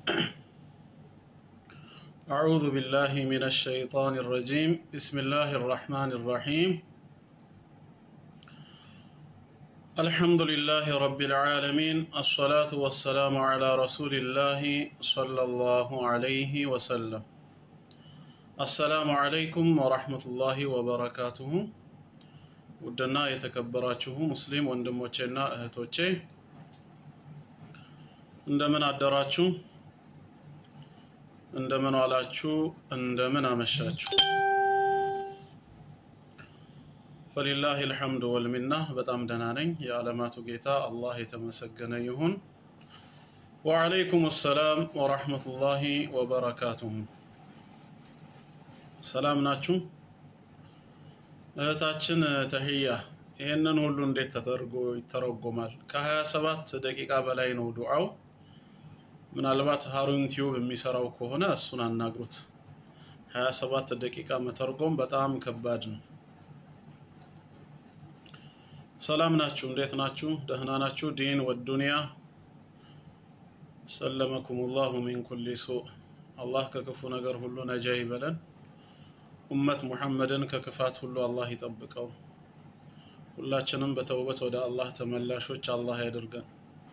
أعوذ بالله من الشيطان الرجيم بسم الله الرحمن الرحيم الحمد لله رب العالمين الصلاة والسلام على رسول الله صلى الله عليه وسلم السلام عليكم ورحمة الله وبركاته ውድና የተከበራችሁ ሙስሊም ወንድሞቼና እህቶቼ እንደምን አደራችሁ እንደምን ዋላችሁ እንደምን አመሻችሁ ፈሊላህ ልሐምዱ ወልሚና በጣም ደህና ነኝ የዓለማቱ ጌታ አላህ የተመሰገነ ይሁን ወዓለይኩም ሰላም ወራህመቱላሂ ወበረካቱሁ ሰላም ናችሁ እህታችን ተህያ ይሄንን ሁሉ እንዴት ተደርጎ ይተረጎማል? ከ27 ደቂቃ በላይ ነው ዱዓው። ምናልባት ሃሩን ቲዩብ የሚሰራው ከሆነ እሱን አናግሩት። 27 ደቂቃ መተርጎም በጣም ከባድ ነው። ሰላም ናችሁ? እንዴት ናችሁ? ደህና ናችሁ? ዲን ወዱንያ ሰለመኩሙላሁ ሚን ኩሊ ሱእ። አላህ ከክፉ ነገር ሁሉ ነጃ ይበለን። ኡመት ሙሐመድን ከክፋት ሁሉ አላህ ይጠብቀው። ሁላችንም በተውበት ወደ አላህ ተመላሾች አላህ ያድርገን።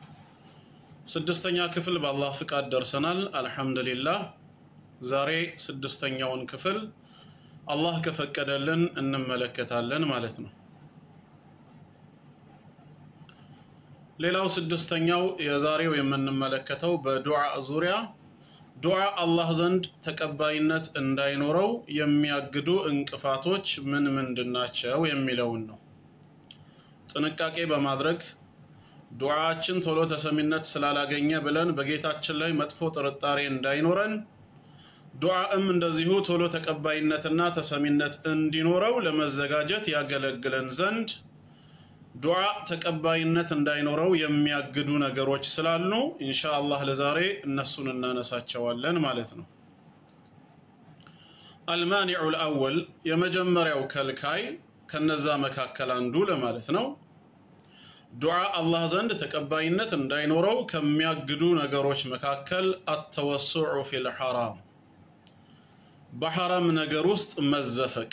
ስድስተኛ ክፍል በአላህ ፍቃድ ደርሰናል። አልሐምዱሊላህ። ዛሬ ስድስተኛውን ክፍል አላህ ከፈቀደልን እንመለከታለን ማለት ነው። ሌላው ስድስተኛው የዛሬው የምንመለከተው በዱዓ ዙሪያ ዱዓ አላህ ዘንድ ተቀባይነት እንዳይኖረው የሚያግዱ እንቅፋቶች ምን ምንድን ናቸው የሚለውን ነው። ጥንቃቄ በማድረግ ዱዓችን ቶሎ ተሰሚነት ስላላገኘ ብለን በጌታችን ላይ መጥፎ ጥርጣሬ እንዳይኖረን፣ ዱዓም እንደዚሁ ቶሎ ተቀባይነትና ተሰሚነት እንዲኖረው ለመዘጋጀት ያገለግለን ዘንድ ዱዓ ተቀባይነት እንዳይኖረው የሚያግዱ ነገሮች ስላሉ ኢንሻአላህ ለዛሬ እነሱን እናነሳቸዋለን ማለት ነው። አልማኒዑ ልአወል የመጀመሪያው ከልካይ ከነዛ መካከል አንዱ ለማለት ነው። ዱዓ አላህ ዘንድ ተቀባይነት እንዳይኖረው ከሚያግዱ ነገሮች መካከል አተወሱዑ ፊል ሐራም በሐራም ነገር ውስጥ መዘፈቅ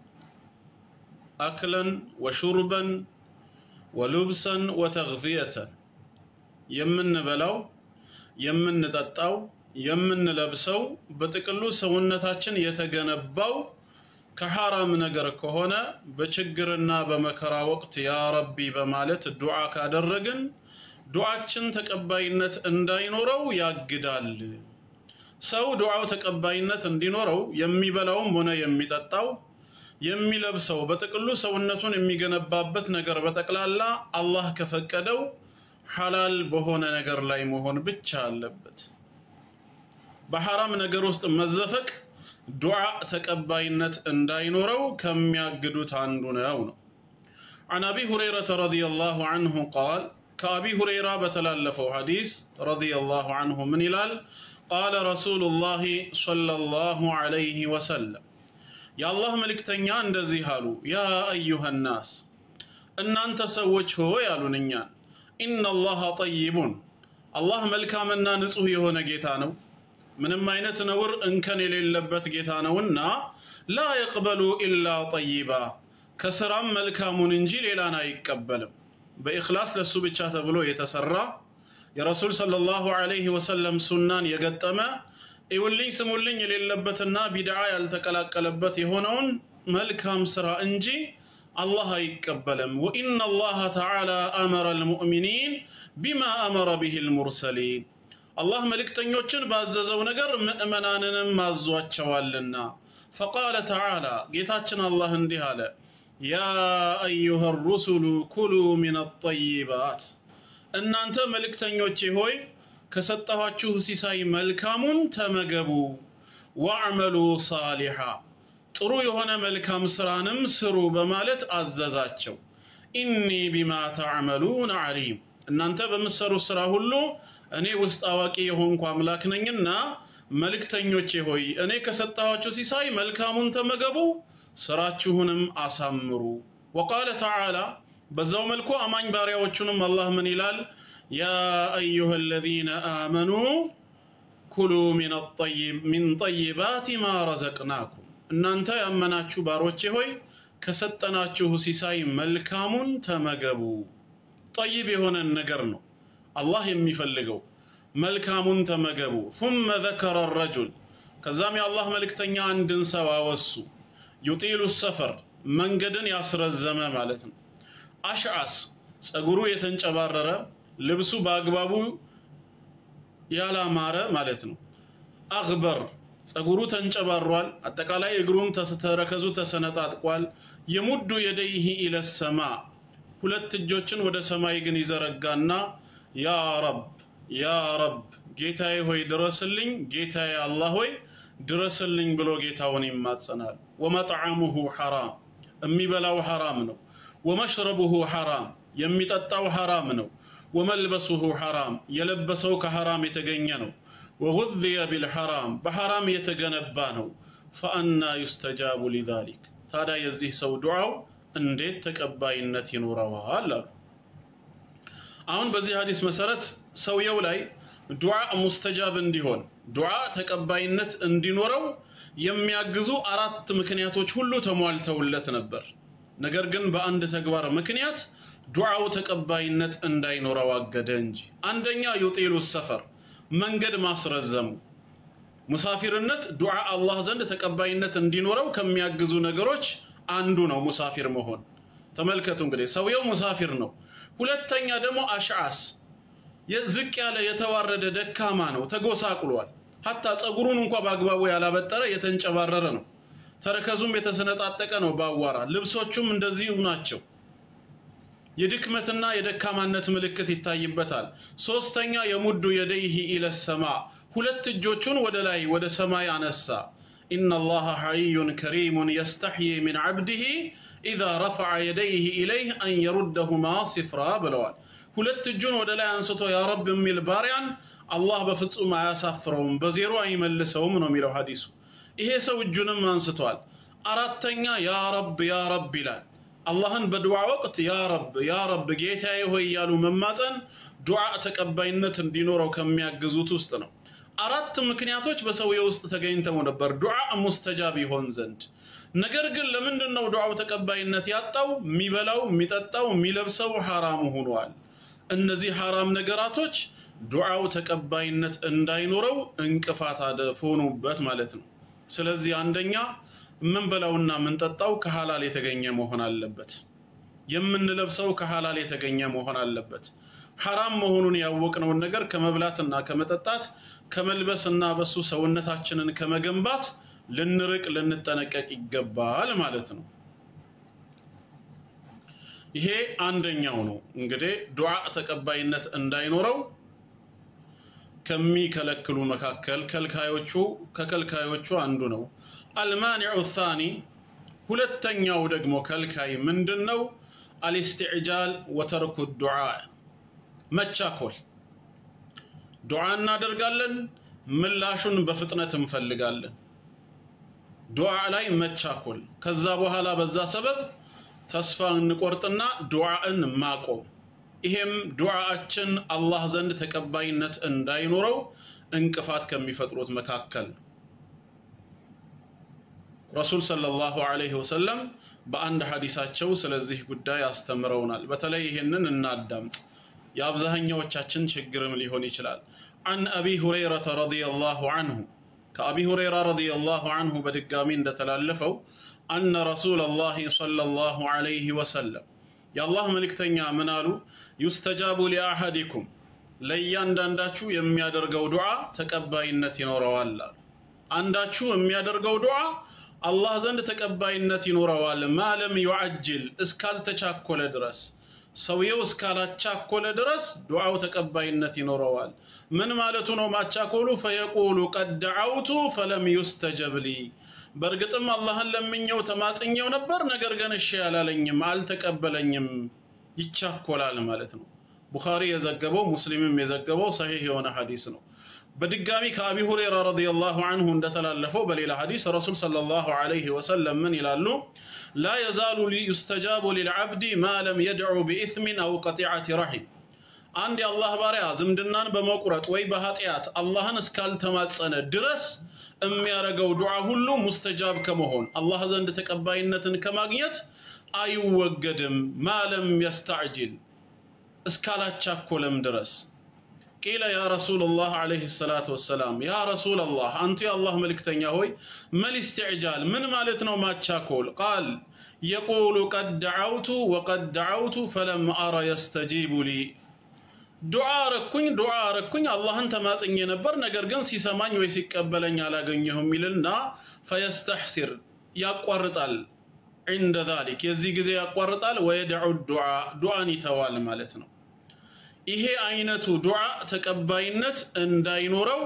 አክለን ወሹርበን ወሉብሰን ወተግዝየተን የምንበላው የምንጠጣው የምንለብሰው በጥቅሉ ሰውነታችን የተገነባው ከሐራም ነገር ከሆነ በችግርና በመከራ ወቅት ያ ረቢ በማለት ዱዓ ካደረግን ዱዓችን ተቀባይነት እንዳይኖረው ያግዳል። ሰው ዱዓው ተቀባይነት እንዲኖረው የሚበላውም ሆነ የሚጠጣው የሚለብሰው በጥቅሉ ሰውነቱን የሚገነባበት ነገር በጠቅላላ አላህ ከፈቀደው ሐላል በሆነ ነገር ላይ መሆን ብቻ አለበት። በሐራም ነገር ውስጥ መዘፈቅ ዱዓ ተቀባይነት እንዳይኖረው ከሚያግዱት አንዱ ነው ነው። عن أبي هريرة رضي الله عنه قال كأبي هريرة بتلالفه حديث رضي الله عنه من إلال قال رسول الله صلى الله عليه وسلم የአላህ መልእክተኛ እንደዚህ አሉ፣ ያ አዩሃ ናስ እናንተ ሰዎች ሆይ አሉን እኛን፣ ኢነላሃ ጠይቡን አላህ መልካምና ንጹህ የሆነ ጌታ ነው፣ ምንም አይነት ነውር እንከን የሌለበት ጌታ ነውና ላ የቅበሉ ኢላ ጠይባ ከስራም መልካሙን እንጂ ሌላን አይቀበልም። በኢኽላስ ለሱ ብቻ ተብሎ የተሰራ የረሱል ሰለላሁ ዐለይሂ ወሰለም ሱናን የገጠመ ይውልኝ ስሙልኝ የሌለበትና ቢድዓ ያልተቀላቀለበት የሆነውን መልካም ስራ እንጂ አላህ አይቀበልም። ወኢነ አላህ ተዓላ አመረ ልሙእሚኒን ቢማ አመረ ብህ ልሙርሰሊን አላህ መልእክተኞችን ባዘዘው ነገር ምእመናንንም አዟቸዋልና። ፈቃለ ተዓላ ጌታችን አላህ እንዲህ አለ፣ ያ አዩሃ ሩሱሉ ኩሉ ሚን አጠይባት እናንተ መልእክተኞቼ ሆይ ከሰጠኋችሁ ሲሳይ መልካሙን ተመገቡ፣ ወዕመሉ ሳሊሓ ጥሩ የሆነ መልካም ስራንም ስሩ በማለት አዘዛቸው። ኢኒ ቢማ ተዕመሉን ዓሊም እናንተ በምትሰሩት ስራ ሁሉ እኔ ውስጥ አዋቂ የሆንኩ አምላክ ነኝና መልእክተኞቼ ሆይ እኔ ከሰጠኋችሁ ሲሳይ መልካሙን ተመገቡ፣ ስራችሁንም አሳምሩ። ወቃለ ተዓላ በዛው መልኩ አማኝ ባሪያዎቹንም አላህ ምን ይላል? ያ አዩሃ አለዚነ አመኑ ኩሉ ሚን ጠይባት ማ ረዘቅናኩም እናንተ ያመናችሁ ባሮቼ ሆይ ከሰጠናችሁ ሲሳይ መልካሙን ተመገቡ። ጠይብ የሆነን ነገር ነው አላህ የሚፈልገው። መልካሙን ተመገቡ። ثم ذكر الرجل ከዛም የአላህ መልእክተኛ አንድን ሰው አወሱ። ዩጢሉ ሰፈር መንገድን ያስረዘመ ማለት ነው። አሽዓስ ጸጉሩ የተንጨባረረ ልብሱ በአግባቡ ያላማረ ማለት ነው። አግበር ጸጉሩ ተንጨባሯል። አጠቃላይ እግሩም ተረከዙ ተሰነጣጥቋል። የሙዱ የደይህ ኢለ ሰማ ሁለት እጆችን ወደ ሰማይ ግን ይዘረጋና ያ ረብ ያ ረብ ጌታዬ ሆይ ድረስልኝ፣ ጌታዬ አላህ ሆይ ድረስልኝ ብሎ ጌታውን ይማጸናል። ወመጥዓሙሁ ሐራም የሚበላው ሐራም ነው። ወመሽረቡሁ ሐራም የሚጠጣው ሐራም ነው። ወመልበሱሁ ሐራም የለበሰው ከሐራም የተገኘ ነው። ወጉዝየ ቢልሐራም በሐራም የተገነባ ነው። ፈአና ዩስተጃቡ ሊዛሊክ ታዲያ የዚህ ሰው ዱዓው እንዴት ተቀባይነት ይኖረዋል አሉ። አሁን በዚህ ሀዲስ መሰረት ሰውየው ላይ ዱዓ ሙስተጃብ እንዲሆን ዱዓ ተቀባይነት እንዲኖረው የሚያግዙ አራት ምክንያቶች ሁሉ ተሟልተውለት ነበር። ነገር ግን በአንድ ተግባር ምክንያት ዱዓው ተቀባይነት እንዳይኖረው አገደ እንጂ። አንደኛ ዩጢሉ ሰፈር መንገድ ማስረዘሙ። ሙሳፊርነት ዱዓ አላህ ዘንድ ተቀባይነት እንዲኖረው ከሚያግዙ ነገሮች አንዱ ነው ሙሳፊር መሆን። ተመልከቱ እንግዲህ ሰውየው ሙሳፊር ነው። ሁለተኛ ደግሞ አሽዓስ ዝቅ ያለ የተዋረደ ደካማ ነው፣ ተጎሳቁሏል። ሀታ ጸጉሩን እንኳ በአግባቡ ያላበጠረ የተንጨባረረ ነው። ተረከዙም የተሰነጣጠቀ ነው በአዋራ ልብሶቹም እንደዚሁ ናቸው። የድክመትና የደካማነት ምልክት ይታይበታል። ሶስተኛ የሙዱ የደይህ ኢለ ሰማ ሁለት እጆቹን ወደ ላይ ወደ ሰማይ አነሳ። ኢነ አላህ ሐይዩን ከሪሙን የስተሕይ ሚን ዓብድህ ኢዛ ረፈዐ የደይህ ኢለይህ አን የሩደሁማ ሲፍራ ብለዋል። ሁለት እጁን ወደ ላይ አንስቶ ያ ረብ የሚል ባሪያን አላህ በፍጹም አያሳፍረውም፣ በዜሮ አይመልሰውም ነው የሚለው ሐዲሱ። ይሄ ሰው እጁንም አንስቷል። አራተኛ ያ ረብ ያ ረብ ይላል። አላህን በዱዓ ወቅት ያ ረብ ያ ረብ ጌታዬ ሆይ እያሉ መማፀን ዱዓ ተቀባይነት እንዲኖረው ከሚያግዙት ውስጥ ነው። አራት ምክንያቶች በሰውየው ውስጥ ተገኝተው ነበር ዱዓ ሙስተጃብ ይሆን ዘንድ። ነገር ግን ለምንድን ነው ዱዓው ተቀባይነት ያጣው? የሚበላው፣ የሚጠጣው፣ የሚለብሰው ሐራሙ ሆኗል። እነዚህ ሐራም ነገራቶች ዱዓው ተቀባይነት እንዳይኖረው እንቅፋት ሆኑበት ማለት ነው። ስለዚህ አንደኛ የምንበላውና የምንጠጣው ከሐላል የተገኘ መሆን አለበት። የምንለብሰው ከሐላል የተገኘ መሆን አለበት። ሐራም መሆኑን ያወቅነውን ነገር ከመብላትና ከመጠጣት ከመልበስና በሱ ሰውነታችንን ከመገንባት ልንርቅ ልንጠነቀቅ ይገባል ማለት ነው። ይሄ አንደኛው ነው። እንግዲህ ዱዓ ተቀባይነት እንዳይኖረው ከሚከለክሉ መካከል ከልካዮቹ ከከልካዮቹ አንዱ ነው። አልማኒዑ ታኒ ሁለተኛው ደግሞ ከልካይ ምንድን ነው? አልስትዕጃል ወተርኩ ዱዓ መቻኮል። ዱዓ እናደርጋለን፣ ምላሹን በፍጥነት እንፈልጋለን። ዱዓ ላይ መቻኮል፣ ከዛ በኋላ በዛ ሰበብ ተስፋ እንቆርጥና ዱዓን ማቆም። ይሄም ዱዓችን አላህ ዘንድ ተቀባይነት እንዳይኖረው እንቅፋት ከሚፈጥሩት መካከል ነው። ረሱል ሰለላሁ ዐለይሂ ወሰለም በአንድ ሐዲሳቸው ስለዚህ ጉዳይ አስተምረውናል። በተለይ ይህንን እናዳምጥ፣ የአብዛኛዎቻችን ችግርም ሊሆን ይችላል። አን አቢ ሁረይረተ ረዲየላሁ አንሁ ከአቢ ሁረይራ ረዲየላሁ አንሁ በድጋሚ እንደተላለፈው አነ ረሱለላሂ ሰለላሁ ዐለይሂ ወሰለም የአላህ መልእክተኛ ምን አሉ? ዩስተጃቡ ሊአሐዲኩም ለእያንዳንዳችሁ የሚያደርገው ዱዓ ተቀባይነት ይኖረዋል አሉ። አንዳችሁ የሚያደርገው ዱዓ አላህ ዘንድ ተቀባይነት ይኖረዋል። ማለም ዩዓጅል እስካልተቻኮለ ድረስ ሰውየው እስካላቻኮለ ድረስ ዱዓው ተቀባይነት ይኖረዋል። ምን ማለቱ ነው ማቻኮሉ? ፈየቁሉ ቀድ ደዓውቱ ፈለም ዩስተጀብ ሊ በእርግጥም አላህን ለምኘው ተማጽኘው ነበር፣ ነገር ግን እሺ ያላለኝም አልተቀበለኝም። ይቻኮላል ማለት ነው። ቡኻሪ የዘገበው ሙስሊምም የዘገበው ሰሒህ የሆነ ሐዲስ ነው። በድጋሚ ከአቢ ሁረይራ ረዲየላሁ አንሁ እንደተላለፈው በሌላ ሐዲስ ረሱል ሰለላሁ ዐለይሂ ወሰለም ምን ይላሉ? ላ የዛሉ ዩስተጃቡ ሊልዓብዲ ማ ለም የድዑ ቢኢስሚን አው ቀጢዐቲ ረሒም አንድ የአላህ ባሪያ ዝምድናን በመቁረጥ ወይ በኃጢአት አላህን እስካልተማጸነ ድረስ የሚያደርገው ዱዓ ሁሉ ሙስተጃብ ከመሆን አላህ ዘንድ ተቀባይነትን ከማግኘት አይወገድም። ማለም የስተዕጅል እስካላቻኮለም ድረስ ቂለ ያ ረሱላላህ ዓለይሂ ሰላቱ ወሰላም ያ ረሱላላህ አንቱ የአላህ መልእክተኛ ሆይ መል ኢስቲዕጃል ምን ማለት ነው ማቻኮል? ቃል የቁሉ ቀድ ደዓውቱ ወቀድ ደዓውቱ ፈለም አረ የስተጂቡ ሊ ዱዓ አረኩኝ ዱዓ አረኩኝ አላህን ተማጽኜ ነበር፣ ነገር ግን ሲሰማኝ ወይ ሲቀበለኝ አላገኘሁም ይልና ፈየስተሕሲር ያቋርጣል። ዒንደ ዛሊክ የዚህ ጊዜ ያቋርጣል። ወየድዑ ዱዓ ዱዓን ይተዋል ማለት ነው። ይሄ አይነቱ ዱዓ ተቀባይነት እንዳይኖረው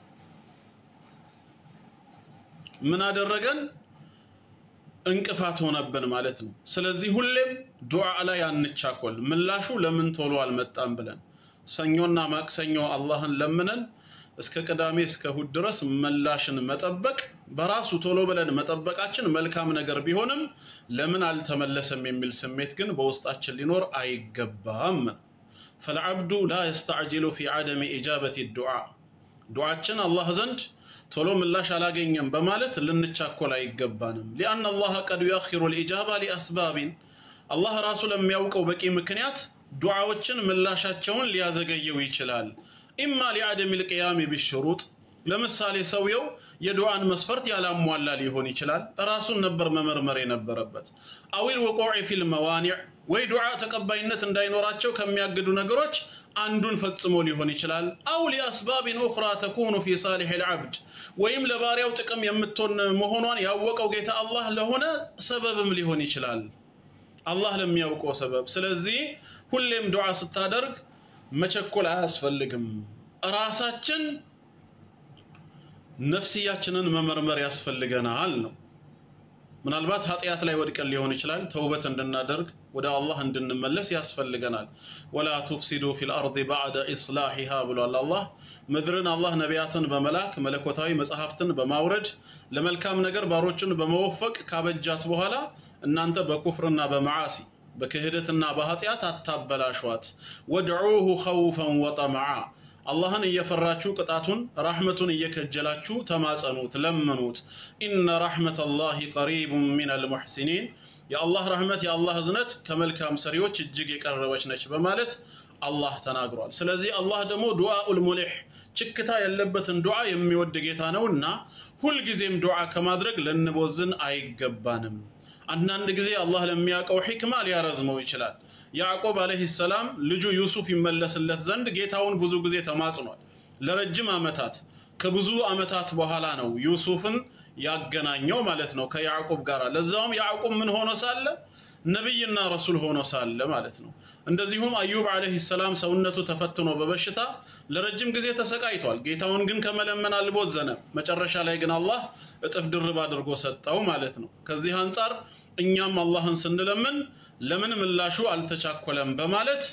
ምን አደረገን? እንቅፋት ሆነብን ማለት ነው። ስለዚህ ሁሌም ዱዓ ላይ አንቻኮል። ምላሹ ለምን ቶሎ አልመጣም ብለን ሰኞና ማክሰኞ አላህን ለምነን እስከ ቅዳሜ እስከ እሁድ ድረስ ምላሽን መጠበቅ በራሱ ቶሎ ብለን መጠበቃችን መልካም ነገር ቢሆንም ለምን አልተመለሰም የሚል ስሜት ግን በውስጣችን ሊኖር አይገባም። ፈልዓብዱ ላ የስተዕጅሉ ፊ ዓደሚ ኢጃበት ዱዓ ዱዓችን አላህ ዘንድ ቶሎ ምላሽ አላገኘም በማለት ልንቻኮል አይገባንም። ሊአን አላህ ቀድ ዩአኺሩ ልኢጃባ ሊአስባቢን አላህ ራሱ ለሚያውቀው በቂ ምክንያት ዱዓዎችን ምላሻቸውን ሊያዘገየው ይችላል። ኢማ ሊዓደም ልቅያሚ ቢሽሩጥ ለምሳሌ ሰውየው የዱዓን መስፈርት ያላሟላ ሊሆን ይችላል። ራሱን ነበር መመርመር የነበረበት። አዊል ወቆዕ ፊል መዋኒዕ ወይ ዱዓ ተቀባይነት እንዳይኖራቸው ከሚያግዱ ነገሮች አንዱን ፈጽሞ ሊሆን ይችላል። አው ሊአስባቢን ኡኽራ ተኩኑ ፊ ሳሊሕ ልዓብድ ወይም ለባሪያው ጥቅም የምትሆን መሆኗን ያወቀው ጌታ አላህ ለሆነ ሰበብም ሊሆን ይችላል። አላህ ለሚያውቀው ሰበብ። ስለዚህ ሁሌም ዱዓ ስታደርግ መቸኮል አያስፈልግም። ራሳችን ነፍስያችንን መመርመር ያስፈልገናል ነው። ምናልባት ኃጢአት ላይ ወድቀን ሊሆን ይችላል። ተውበት እንድናደርግ ወደ አላህ እንድንመለስ ያስፈልገናል። ወላ ቱፍሲዱ ፊል አርድ ባዕደ ኢስላሒሃ ብሏል አላህ። ምድርን አላህ ነቢያትን በመላክ መለኮታዊ መጽሐፍትን በማውረድ ለመልካም ነገር ባሮችን በመወፈቅ ካበጃት በኋላ እናንተ በኩፍርና በመዓሲ በክህደትና በኃጢአት አታበላሿት። ወድዑሁ ኸውፈን ወጠመዓ አላህን እየፈራችሁ ቅጣቱን ራሕመቱን እየከጀላችሁ ተማጸኑት፣ ለምኑት። ኢነ ረሕመተላሂ ቀሪቡን ሚነል ሙሕሲኒን የአላህ ረሕመት የአላህ እዝነት ከመልካም ሰሪዎች እጅግ የቀረበች ነች በማለት አላህ ተናግሯል። ስለዚህ አላህ ደግሞ ዱዓኡል ሙሊሕ ችክታ ያለበትን ዱዓ የሚወድ ጌታ ነውና ሁልጊዜም ዱዓ ከማድረግ ልንቦዝን አይገባንም። አንዳንድ ጊዜ አላህ ለሚያውቀው ሒክማ ሊያረዝመው ይችላል። ያዕቆብ ዓለይሂ ሰላም ልጁ ዩሱፍ ይመለስለት ዘንድ ጌታውን ብዙ ጊዜ ተማጽኗል። ለረጅም ዓመታት ከብዙ ዓመታት በኋላ ነው ዩሱፍን ያገናኘው ማለት ነው ከያዕቆብ ጋር። ለዛውም ያዕቆብ ምን ሆኖ ሳለ ነቢይና ረሱል ሆኖ ሳለ ማለት ነው። እንደዚሁም አዩብ ዓለይሂ ሰላም ሰውነቱ ተፈትኖ በበሽታ ለረጅም ጊዜ ተሰቃይቷል። ጌታውን ግን ከመለመን አልቦዘነም። መጨረሻ ላይ ግን አላህ እጥፍ ድርብ አድርጎ ሰጠው ማለት ነው። ከዚህ አንጻር እኛም አላህን ስንለምን ለምን ምላሹ አልተቻኮለም በማለት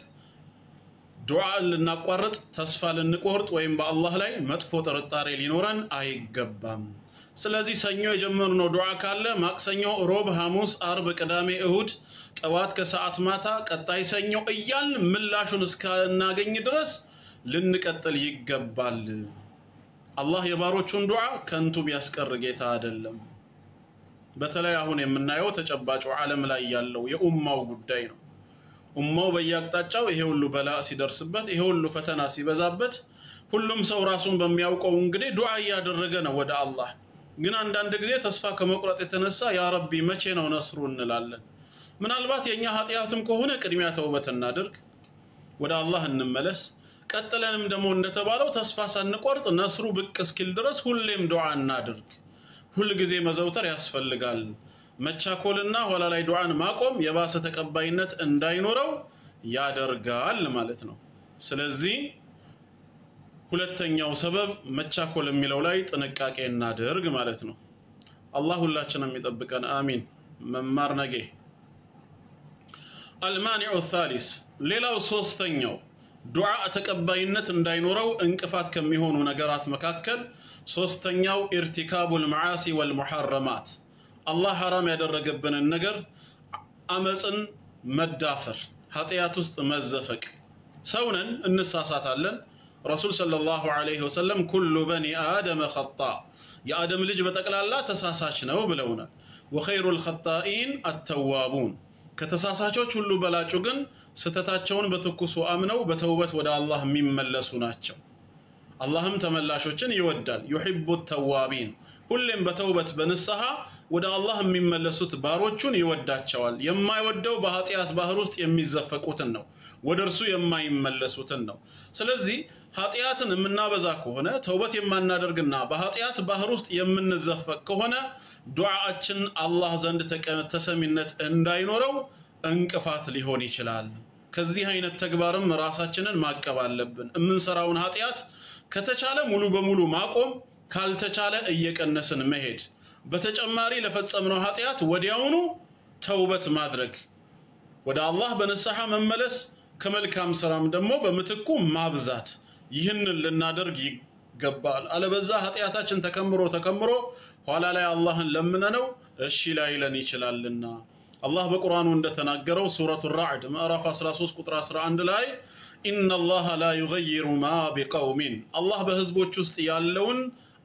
ዱዓ ልናቋርጥ ተስፋ ልንቆርጥ ወይም በአላህ ላይ መጥፎ ጥርጣሬ ሊኖረን አይገባም። ስለዚህ ሰኞ የጀመርነው ዱዓ ካለ ማክሰኞ፣ ሮብ፣ ሐሙስ፣ አርብ፣ ቅዳሜ፣ እሁድ፣ ጠዋት፣ ከሰዓት፣ ማታ፣ ቀጣይ ሰኞ እያልን ምላሹን እስካናገኝ ድረስ ልንቀጥል ይገባል። አላህ የባሮቹን ዱዓ ከንቱ ቢያስቀር ጌታ አይደለም። በተለይ አሁን የምናየው ተጨባጩ ዓለም ላይ ያለው የኡማው ጉዳይ ነው። ኡማው በየአቅጣጫው ይሄ ሁሉ በላ ሲደርስበት፣ ይሄ ሁሉ ፈተና ሲበዛበት፣ ሁሉም ሰው ራሱን በሚያውቀው እንግዲህ ዱዓ እያደረገ ነው ወደ አላህ። ግን አንዳንድ ጊዜ ተስፋ ከመቁረጥ የተነሳ ያ ረቢ መቼ ነው ነስሩ እንላለን። ምናልባት የእኛ ኃጢአትም ከሆነ ቅድሚያ ተውበት እናድርግ፣ ወደ አላህ እንመለስ። ቀጥለንም ደግሞ እንደተባለው ተስፋ ሳንቆርጥ ነስሩ ብቅ እስኪል ድረስ ሁሌም ዱዓ እናድርግ። ሁልጊዜ መዘውተር ያስፈልጋል። መቻኮልና ኋላ ላይ ዱዓን ማቆም የባሰ ተቀባይነት እንዳይኖረው ያደርጋል ማለት ነው። ስለዚህ ሁለተኛው ሰበብ መቻኮል የሚለው ላይ ጥንቃቄ እናድርግ ማለት ነው። አላህ ሁላችንም የሚጠብቀን አሚን። መማር ነጌ አልማኒዑ ታሊስ ሌላው ሶስተኛው ዱዓ ተቀባይነት እንዳይኖረው እንቅፋት ከሚሆኑ ነገራት መካከል ሶስተኛው ኢርቲካቡል መዓሲ ወልሙሐረማት አላህ ሐራም ያደረገብንን ነገር አመፅን መዳፈር፣ ኃጢአት ውስጥ መዘፈቅ። ሰውነን እንሳሳታለን። ረሱል ሰለላሁ ዐለይሂ ወሰለም ኩሉ በኒ አደመ ኸጣ የአደም ልጅ በጠቅላላ ተሳሳች ነው ብለውናል። ወኸይሩል ኸጣኢን አተዋቡን ከተሳሳቾች ሁሉ በላጩ ግን ስህተታቸውን በትኩሱ አምነው በተውበት ወደ አላህ የሚመለሱ ናቸው። አላህም ተመላሾችን ይወዳል። ዩሒቡ ተዋቢን ሁሌም በተውበት በንስሐ ወደ አላህ የሚመለሱት ባሮቹን ይወዳቸዋል። የማይወደው በኃጢአት ባህር ውስጥ የሚዘፈቁትን ነው፣ ወደ እርሱ የማይመለሱትን ነው። ስለዚህ ኃጢአትን የምናበዛ ከሆነ ተውበት የማናደርግና በኃጢአት ባህር ውስጥ የምንዘፈቅ ከሆነ ዱዓችን አላህ ዘንድ ተሰሚነት እንዳይኖረው እንቅፋት ሊሆን ይችላል። ከዚህ አይነት ተግባርም ራሳችንን ማቀብ አለብን። የምንሰራውን ኃጢአት ከተቻለ ሙሉ በሙሉ ማቆም፣ ካልተቻለ እየቀነስን መሄድ፣ በተጨማሪ ለፈጸምነው ኃጢአት ወዲያውኑ ተውበት ማድረግ፣ ወደ አላህ በንስሐ መመለስ፣ ከመልካም ስራም ደግሞ በምትኩ ማብዛት። ይህንን ልናደርግ ይገባል። አለበዛ ኃጢአታችን ተከምሮ ተከምሮ ኋላ ላይ አላህን ለምነነው እሺ ላይለን ይችላልና አላህ በቁርአኑ እንደተናገረው ሱረቱ ራዕድ ምዕራፍ 13 ቁጥር 11 ላይ ኢነላሃ ላ ዩገይሩ ማ ቢቀውሚን አላህ በህዝቦች ውስጥ ያለውን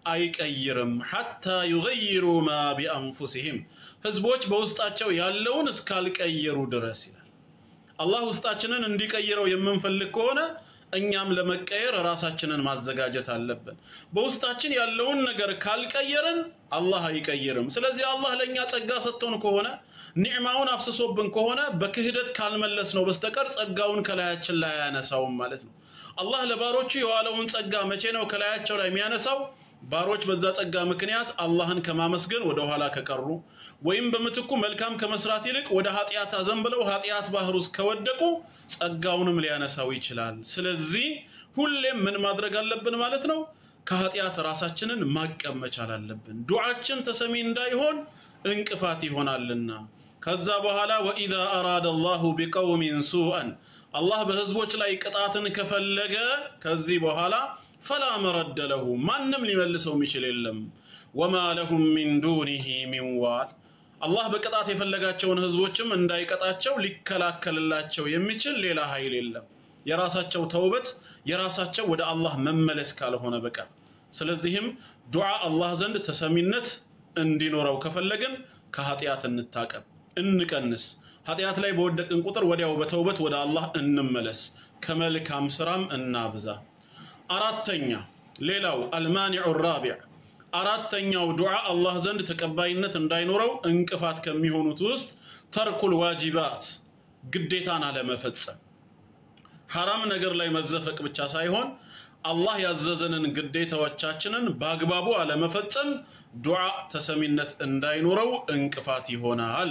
አይቀይርም ሐታ ዩገይሩ ማ ቢአንፉሲሂም ህዝቦች በውስጣቸው ያለውን እስካልቀየሩ ድረስ ይላል። አላህ ውስጣችንን እንዲቀይረው የምንፈልግ ከሆነ እኛም ለመቀየር ራሳችንን ማዘጋጀት አለብን። በውስጣችን ያለውን ነገር ካልቀየርን አላህ አይቀይርም። ስለዚህ አላህ ለእኛ ጸጋ ሰጥቶን ከሆነ ኒዕማውን አፍስሶብን ከሆነ በክህደት ካልመለስ ነው በስተቀር ጸጋውን ከላያችን ላይ አያነሳውም ማለት ነው። አላህ ለባሮቹ የዋለውን ጸጋ መቼ ነው ከላያቸው ላይ የሚያነሳው? ባሮች በዛ ጸጋ ምክንያት አላህን ከማመስገን ወደ ኋላ ከቀሩ ወይም በምትኩ መልካም ከመስራት ይልቅ ወደ ኃጢአት አዘንብለው ኃጢአት ባህር ውስጥ ከወደቁ ጸጋውንም ሊያነሳው ይችላል። ስለዚህ ሁሌም ምን ማድረግ አለብን ማለት ነው? ከኃጢአት ራሳችንን ማቀብ መቻል አለብን። ዱዓችን ተሰሚ እንዳይሆን እንቅፋት ይሆናልና። ከዛ በኋላ ወኢዛ አራደ አላሁ ቢቀውሚን ሱአን አላህ በህዝቦች ላይ ቅጣትን ከፈለገ ከዚህ በኋላ ፈላ መረደ ለሁ ማንም ሊመልሰው የሚችል የለም። ወማ ለሁም ሚን ዱኒሂ ሚን ዋል አላህ በቅጣት የፈለጋቸውን ህዝቦችም እንዳይቀጣቸው ሊከላከልላቸው የሚችል ሌላ ኃይል የለም። የራሳቸው ተውበት የራሳቸው ወደ አላህ መመለስ ካልሆነ በቀር። ስለዚህም ዱዓ አላህ ዘንድ ተሰሚነት እንዲኖረው ከፈለግን ከኃጢአት እንታቀብ፣ እንቀንስ። ኃጢአት ላይ በወደቅን ቁጥር ወዲያው በተውበት ወደ አላህ እንመለስ፣ ከመልካም ስራም እናብዛ። አራተኛ ሌላው አልማኒዑ ራቢዕ አራተኛው ዱዓ አላህ ዘንድ ተቀባይነት እንዳይኖረው እንቅፋት ከሚሆኑት ውስጥ ተርኩል ዋጂባት ግዴታን አለመፈጸም። ሐራም ነገር ላይ መዘፈቅ ብቻ ሳይሆን አላህ ያዘዘንን ግዴታዎቻችንን በአግባቡ አለመፈጸም ዱዓ ተሰሚነት እንዳይኖረው እንቅፋት ይሆናል።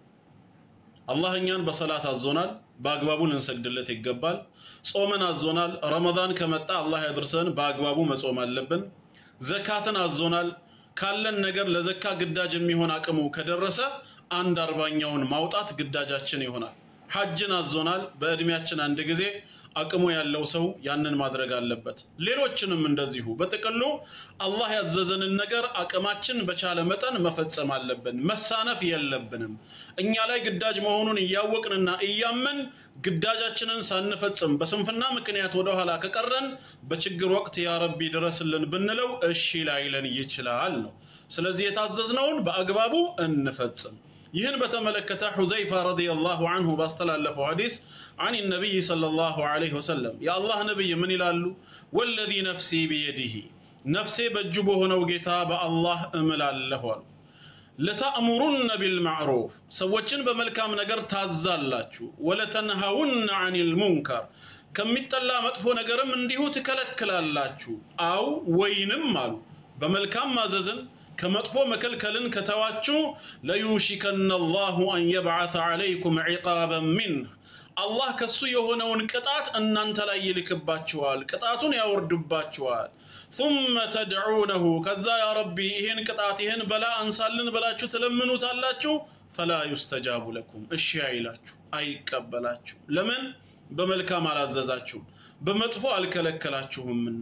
አላህ እኛን በሰላት አዞናል፣ በአግባቡ ልንሰግድለት ይገባል። ጾምን አዞናል። ረመዳን ከመጣ አላህ ያድርሰን፣ በአግባቡ መጾም አለብን። ዘካትን አዞናል። ካለን ነገር ለዘካ ግዳጅ የሚሆን አቅሙ ከደረሰ አንድ አርባኛውን ማውጣት ግዳጃችን ይሆናል። ሐጅን አዞናል። በእድሜያችን አንድ ጊዜ አቅሙ ያለው ሰው ያንን ማድረግ አለበት። ሌሎችንም እንደዚሁ። በጥቅሉ አላህ ያዘዘንን ነገር አቅማችን በቻለ መጠን መፈጸም አለብን። መሳነፍ የለብንም። እኛ ላይ ግዳጅ መሆኑን እያወቅንና እያመን ግዳጃችንን ሳንፈጽም በስንፍና ምክንያት ወደኋላ ከቀረን በችግር ወቅት ያ ረቢ ድረስልን ብንለው እሺ ላይለን ይችላል ነው። ስለዚህ የታዘዝነውን በአግባቡ እንፈጽም። ይህን በተመለከተ ሑዘይፋ ረዲየላሁ አንሁ ባስተላለፈው ሐዲስ አን ነቢይ ሰለላሁ ዐለይሂ ወሰለም የአላህ ነቢይ ምን ይላሉ? ወለዚ ነፍሲ ቢየዲሂ ነፍሴ በእጁ በሆነው ጌታ በአላህ እምላለሁ አሉ። ለተእሙሩነ ቢልማዕሩፍ ሰዎችን በመልካም ነገር ታዛላችሁ፣ ወለተንሃውነ ዐኒል ሙንከር ከሚጠላ መጥፎ ነገርም እንዲሁ ትከለክላላችሁ። አው ወይንም አሉ በመልካም ማዘዝን ከመጥፎ መከልከልን ከተዋችሁ ለዩሽከነ አላሁ አን የብዓተ ዐለይኩም ዒቃበን ሚንህ አላህ ከሱ የሆነውን ቅጣት እናንተ ላይ ይልክባችኋል፣ ቅጣቱን ያወርድባችኋል። ثመ ተድዑነሁ ከዛ ያ ረቢ ይህን ቅጣት ይህን በላ አንሳልን ብላችሁ ትለምኑታላችሁ። ፈላ ዩስተጃቡ ለኩም እሺ አይላችሁ፣ አይቀበላችሁ። ለምን? በመልካም አላዘዛችሁም፣ በመጥፎ አልከለከላችሁምና።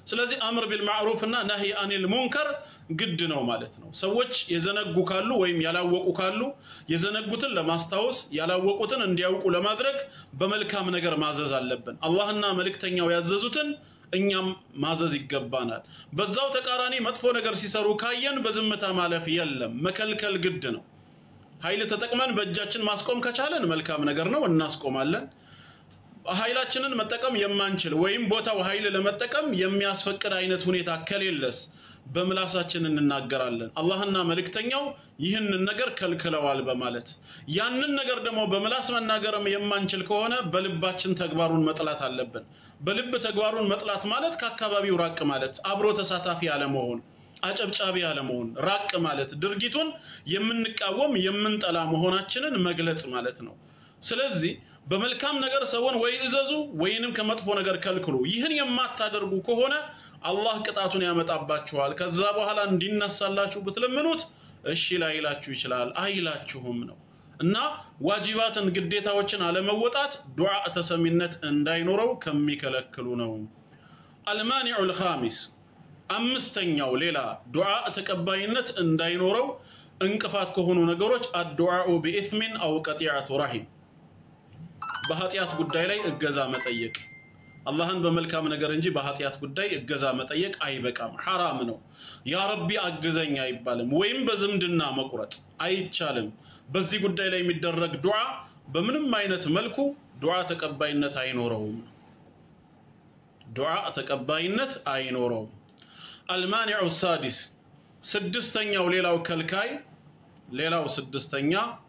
ስለዚህ አምር ቢልማዕሩፍ እና ነህይ አኒል ሙንከር ግድ ነው ማለት ነው። ሰዎች የዘነጉ ካሉ ወይም ያላወቁ ካሉ የዘነጉትን ለማስታወስ ያላወቁትን እንዲያውቁ ለማድረግ በመልካም ነገር ማዘዝ አለብን። አላህና መልእክተኛው ያዘዙትን እኛም ማዘዝ ይገባናል። በዛው ተቃራኒ መጥፎ ነገር ሲሰሩ ካየን በዝምታ ማለፍ የለም፣ መከልከል ግድ ነው። ኃይል ተጠቅመን በእጃችን ማስቆም ከቻለን መልካም ነገር ነው፣ እናስቆማለን። ኃይላችንን መጠቀም የማንችል ወይም ቦታው ኃይል ለመጠቀም የሚያስፈቅድ አይነት ሁኔታ ከሌለስ በምላሳችን እንናገራለን። አላህና መልእክተኛው ይህንን ነገር ከልክለዋል በማለት ያንን ነገር ደግሞ በምላስ መናገርም የማንችል ከሆነ በልባችን ተግባሩን መጥላት አለብን። በልብ ተግባሩን መጥላት ማለት ከአካባቢው ራቅ ማለት፣ አብሮ ተሳታፊ አለመሆን፣ አጨብጫቢ አለመሆን፣ ራቅ ማለት፣ ድርጊቱን የምንቃወም የምንጠላ መሆናችንን መግለጽ ማለት ነው። ስለዚህ በመልካም ነገር ሰውን ወይ እዘዙ ወይንም ከመጥፎ ነገር ከልክሉ። ይህን የማታደርጉ ከሆነ አላህ ቅጣቱን ያመጣባችኋል። ከዛ በኋላ እንዲነሳላችሁ ብትለምኑት እሺ ላይላችሁ ይችላል፣ አይላችሁም ነው እና ዋጅባትን ግዴታዎችን አለመወጣት ዱዓ ተሰሚነት እንዳይኖረው ከሚከለክሉ ነው። አልማኒዑ ልኻሚስ አምስተኛው ሌላ ዱዓ ተቀባይነት እንዳይኖረው እንቅፋት ከሆኑ ነገሮች አዱዓኡ ቢኢትሚን አው ቀጢዐቱ ረሂም በኃጢአት ጉዳይ ላይ እገዛ መጠየቅ አላህን በመልካም ነገር እንጂ በኃጢአት ጉዳይ እገዛ መጠየቅ አይበቃም፣ ሐራም ነው። ያ ረቢ አግዘኝ አይባልም። ወይም በዝምድና መቁረጥ አይቻልም። በዚህ ጉዳይ ላይ የሚደረግ ዱዓ በምንም አይነት መልኩ ዱዓ ተቀባይነት አይኖረውም። ዱዓ ተቀባይነት አይኖረውም። አልማኒዑ ሳዲስ ስድስተኛው ሌላው ከልካይ ሌላው ስድስተኛ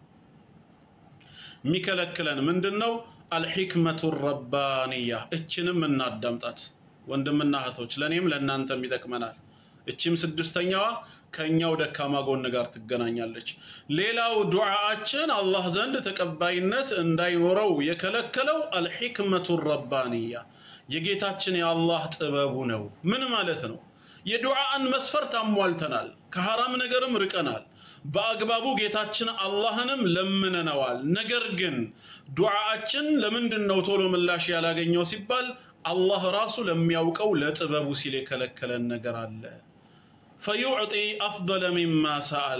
የሚከለክለን ምንድን ነው? አልሕክመቱ ረባንያ እችንም እናዳምጣት ወንድምና እህቶች፣ ለእኔም ለእናንተም ይጠቅመናል። እችም ስድስተኛዋ ከእኛው ደካማ ጎን ጋር ትገናኛለች። ሌላው ዱዓአችን አላህ ዘንድ ተቀባይነት እንዳይኖረው የከለከለው አልሕክመቱ ረባንያ የጌታችን የአላህ ጥበቡ ነው። ምን ማለት ነው? የዱዓን መስፈርት አሟልተናል፣ ከሐራም ነገርም ርቀናል፣ በአግባቡ ጌታችን አላህንም ለምነነዋል። ነገር ግን ዱዓአችን ለምንድን ነው ቶሎ ምላሽ ያላገኘው ሲባል አላህ ራሱ ለሚያውቀው ለጥበቡ ሲል የከለከለን ነገር አለ። ፈዩዕጢ አፍደለ ሚማ ሰአል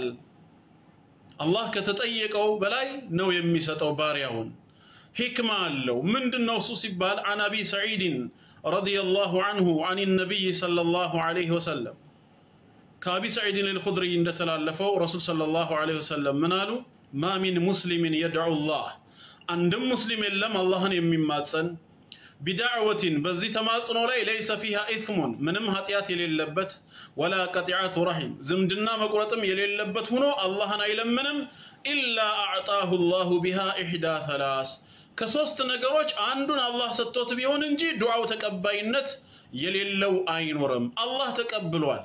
አላህ ከተጠየቀው በላይ ነው የሚሰጠው ባሪያውን። ሂክማ አለው። ምንድን ነው እሱ ሲባል አን አቢ ሰዒድን ረዲየላሁ አንሁ አን ነቢይ ሰለላሁ ዐለይሂ ወሰለም ከአቢ ሰዒድን አልኹድሪ እንደተላለፈው ረሱል ሰለላሁ ዐለይሂ ወሰለም ምን አሉ? ማ ሚን ሙስሊምን የድዑ ላህ አንድም ሙስሊም የለም አላህን የሚማጸን ቢዳዕወቲን በዚህ ተማጽኖ ላይ ለይሰ ፊሃ ኢትሙን ምንም ኃጢአት የሌለበት ወላ ቀጢዓቱ ረሒም ዝምድና መቁረጥም የሌለበት ሆኖ አላህን አይለምንም ኢላ አዕጣሁ ላሁ ቢሃ ኢሕዳ ተላስ ከሶስት ነገሮች አንዱን አላህ ሰጥቶት ቢሆን እንጂ ዱዓው ተቀባይነት የሌለው አይኖርም። አላህ ተቀብሏል፣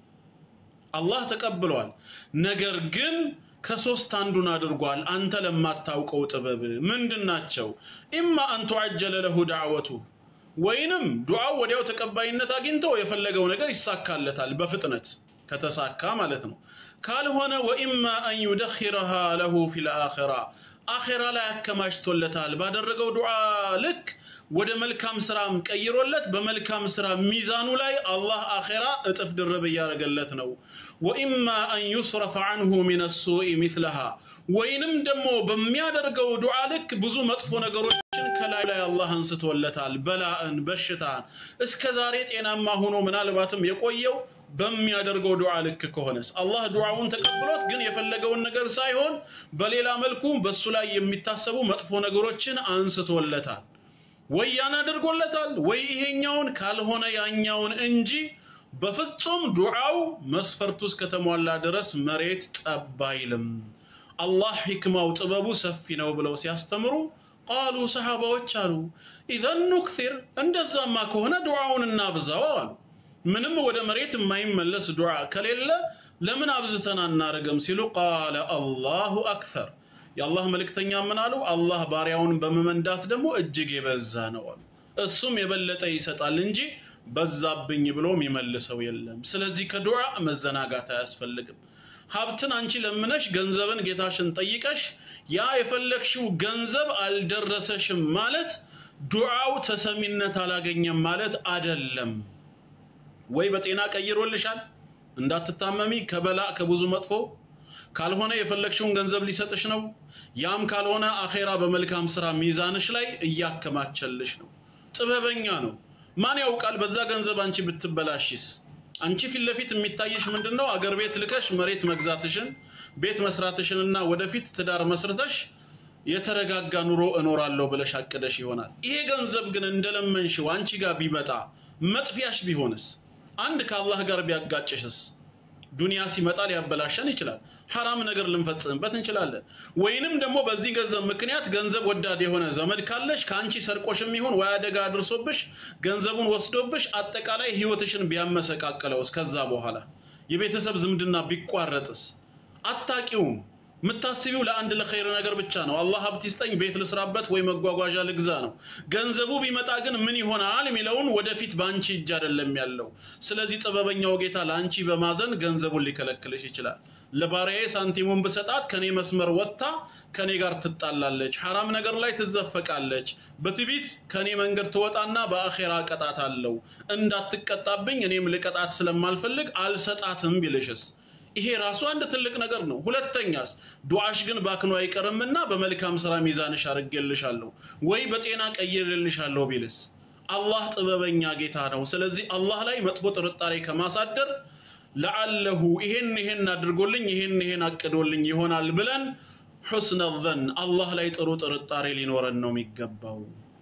አላህ ተቀብሏል። ነገር ግን ከሶስት አንዱን አድርጓል። አንተ ለማታውቀው ጥበብ ምንድን ናቸው? ኢማ አን ቱዐጀለ ለሁ ዳዕወቱ ወይንም ዱዓው ወዲያው ተቀባይነት አግኝቶ የፈለገው ነገር ይሳካለታል በፍጥነት ከተሳካ ማለት ነው። ካልሆነ ወኢማ አን ዩደኺረሃ ለሁ ፊል አኺራ አኼራ ላይ አከማችቶለታል። ባደረገው ዱዓ ልክ ወደ መልካም ስራም ቀይሮለት በመልካም ስራ ሚዛኑ ላይ አላህ አኼራ እጥፍ ድርብ እያደረገለት ነው። ወኢማ አን ዩስረፈ አንሁ ሚነ ሱኢ ሚስለሃ ወይንም ደግሞ በሚያደርገው ዱዓ ልክ ብዙ መጥፎ ነገሮችን ከላይ ላይ አላህ አንስቶለታል። በላእን፣ በሽታን እስከ ዛሬ ጤናማ ሆኖ ምናልባትም የቆየው በሚያደርገው ዱዓ ልክ ከሆነስ አላህ ዱዓውን ተቀብሎት ግን የፈለገውን ነገር ሳይሆን በሌላ መልኩ በሱ ላይ የሚታሰቡ መጥፎ ነገሮችን አንስቶለታል። ወይ ያን አድርጎለታል፣ ወይ ይሄኛውን ካልሆነ ያኛውን እንጂ በፍጹም ዱዓው መስፈርቱ እስከተሟላ ድረስ መሬት ጠብ አይልም። አላህ ሂክማው ጥበቡ ሰፊ ነው ብለው ሲያስተምሩ ቃሉ ሰሃባዎች አሉ ኢዘን ኑክሲር እንደዛማ ከሆነ ዱዓውን እናብዛው አሉ። ምንም ወደ መሬት የማይመለስ ዱዓ ከሌለ ለምን አብዝተን አናረግም ሲሉ ቃለ አላሁ አክተር የአላህ መልእክተኛ ምን አሉ? አላህ ባሪያውን በመመንዳት ደግሞ እጅግ የበዛ ነው አሉ። እሱም የበለጠ ይሰጣል እንጂ በዛብኝ ብሎ የሚመልሰው የለም። ስለዚህ ከዱዓ መዘናጋት አያስፈልግም። ሀብትን አንቺ ለምነሽ ገንዘብን ጌታሽን ጠይቀሽ ያ የፈለግሽው ገንዘብ አልደረሰሽም ማለት ዱዓው ተሰሚነት አላገኘም ማለት አደለም። ወይ በጤና ቀይሮልሻል እንዳትታመሚ ከበላ ከብዙ መጥፎ ካልሆነ የፈለግሽውን ገንዘብ ሊሰጥሽ ነው። ያም ካልሆነ አኼራ በመልካም ስራ ሚዛንሽ ላይ እያከማቸልሽ ነው። ጥበበኛ ነው። ማን ያውቃል በዛ ገንዘብ አንቺ ብትበላሽስ? አንቺ ፊት ለፊት የሚታይሽ ምንድን ነው? አገር ቤት ልከሽ መሬት መግዛትሽን ቤት መስራትሽንና ወደፊት ትዳር መስርተሽ የተረጋጋ ኑሮ እኖራለሁ ብለሽ አቅደሽ ይሆናል። ይሄ ገንዘብ ግን እንደለመንሽው አንቺ ጋር ቢመጣ መጥፊያሽ ቢሆንስ? አንድ ከአላህ ጋር ቢያጋጭሽስ? ዱንያ ሲመጣ ሊያበላሸን ይችላል። ሐራም ነገር ልንፈጽምበት እንችላለን። ወይንም ደግሞ በዚህ ገንዘብ ምክንያት ገንዘብ ወዳድ የሆነ ዘመድ ካለሽ ከአንቺ ሰርቆሽም ይሁን ወይ አደጋ አድርሶብሽ ገንዘቡን ወስዶብሽ አጠቃላይ ህይወትሽን ቢያመሰቃቅለውስ? ከዛ በኋላ የቤተሰብ ዝምድና ቢቋረጥስ? አታቂውም። የምታስቢው ለአንድ ለኸይር ነገር ብቻ ነው። አላህ ሀብት ይስጠኝ፣ ቤት ልስራበት፣ ወይ መጓጓዣ ልግዛ ነው። ገንዘቡ ቢመጣ ግን ምን ይሆናል የሚለውን ወደፊት በአንቺ እጅ አይደለም ያለው። ስለዚህ ጥበበኛው ጌታ ለአንቺ በማዘን ገንዘቡን ሊከለክልሽ ይችላል። ለባሪያዬ ሳንቲሙን ብሰጣት ከኔ መስመር ወጥታ ከኔ ጋር ትጣላለች፣ ሐራም ነገር ላይ ትዘፈቃለች፣ በትቢት ከኔ መንገድ ትወጣና በአኼራ ቀጣት አለው። እንዳትቀጣብኝ እኔም ልቀጣት ስለማልፈልግ አልሰጣትም ቢልሽስ? ይሄ ራሱ አንድ ትልቅ ነገር ነው። ሁለተኛስ ዱዓሽ ግን ባክኖ አይቀርምና በመልካም ስራ ሚዛንሽ አድርጌልሻለሁ ወይ በጤና ቀይሬልሻለሁ ቢልስ? አላህ ጥበበኛ ጌታ ነው። ስለዚህ አላህ ላይ መጥፎ ጥርጣሬ ከማሳደር ለዓለሁ ይሄን ይሄን አድርጎልኝ ይሄን ይሄን አቅዶልኝ ይሆናል ብለን ሑስነ ዘን አላህ ላይ ጥሩ ጥርጣሬ ሊኖረን ነው የሚገባው።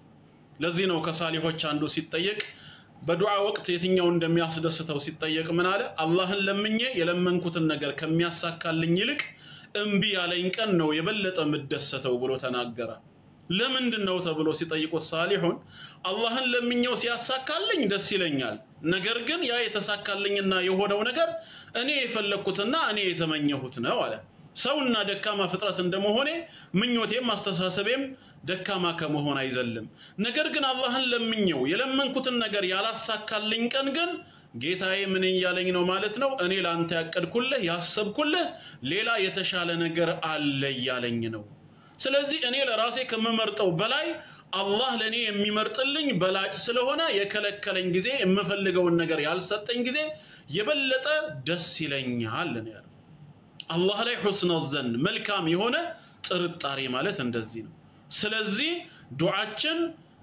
ለዚህ ነው ከሳሊሆች አንዱ ሲጠየቅ በዱዓ ወቅት የትኛው እንደሚያስደስተው ሲጠየቅ ምን አለ? አላህን ለምኜ የለመንኩትን ነገር ከሚያሳካልኝ ይልቅ እምቢ ያለኝ ቀን ነው የበለጠ የምደሰተው ብሎ ተናገረ። ለምንድን ነው ተብሎ ሲጠይቁት ሳሊሑን አላህን ለምኘው ሲያሳካልኝ ደስ ይለኛል። ነገር ግን ያ የተሳካልኝና የሆነው ነገር እኔ የፈለግኩትና እኔ የተመኘሁት ነው አለ። ሰውና ደካማ ፍጥረት እንደመሆኔ ምኞቴም አስተሳሰቤም ደካማ ከመሆን አይዘልም። ነገር ግን አላህን ለምኘው የለመንኩትን ነገር ያላሳካልኝ ቀን ግን ጌታዬ ምን እያለኝ ነው ማለት ነው? እኔ ለአንተ ያቀድኩልህ ያሰብኩልህ ሌላ የተሻለ ነገር አለ እያለኝ ነው። ስለዚህ እኔ ለራሴ ከምመርጠው በላይ አላህ ለእኔ የሚመርጥልኝ በላጭ ስለሆነ የከለከለኝ ጊዜ የምፈልገውን ነገር ያልሰጠኝ ጊዜ የበለጠ ደስ ይለኛል ነው ያለው። አላህ ላይ ሑስነ ዘን መልካም የሆነ ጥርጣሬ ማለት እንደዚህ ነው። ስለዚህ ዱዓችን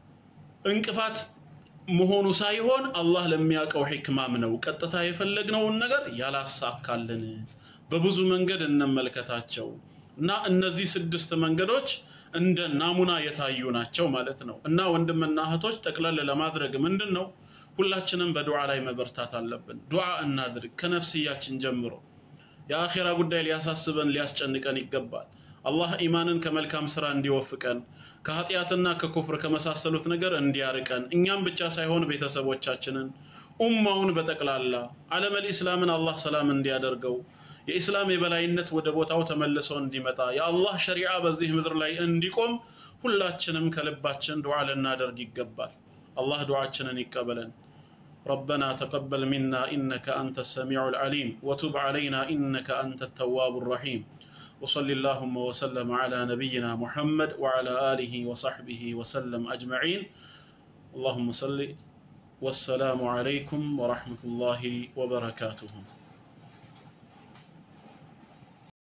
እንቅፋት መሆኑ ሳይሆን አላህ ለሚያውቀው ሒክማም ነው። ቀጥታ የፈለግነውን ነገር ያላሳካልን በብዙ መንገድ እንመልከታቸው እና እነዚህ ስድስት መንገዶች እንደ ናሙና የታዩ ናቸው ማለት ነው። እና ወንድምና እህቶች ጠቅለል ለማድረግ ምንድን ነው ሁላችንም በዱዓ ላይ መበርታት አለብን። ዱዓ እናድርግ ከነፍስያችን ጀምሮ። የአኼራ ጉዳይ ሊያሳስበን ሊያስጨንቀን ይገባል። አላህ ኢማንን ከመልካም ስራ እንዲወፍቀን ከኃጢአትና ከኩፍር ከመሳሰሉት ነገር እንዲያርቀን እኛም ብቻ ሳይሆን ቤተሰቦቻችንን ኡማውን በጠቅላላ ዓለመል ኢስላምን አላህ ሰላም እንዲያደርገው የኢስላም የበላይነት ወደ ቦታው ተመልሶ እንዲመጣ የአላህ ሸሪዓ በዚህ ምድር ላይ እንዲቆም ሁላችንም ከልባችን ዱዓ ልናደርግ ይገባል። አላህ ዱዓችንን ይቀበለን። ربنا تقبل منا إنك أنت السميع العليم وتب علينا إنك أنت التواب الرحيم وصل اللهم وسلم على نبينا محمد وعلى آله وصحبه وسلم أجمعين اللهم صل والسلام عليكم ورحمة الله وبركاته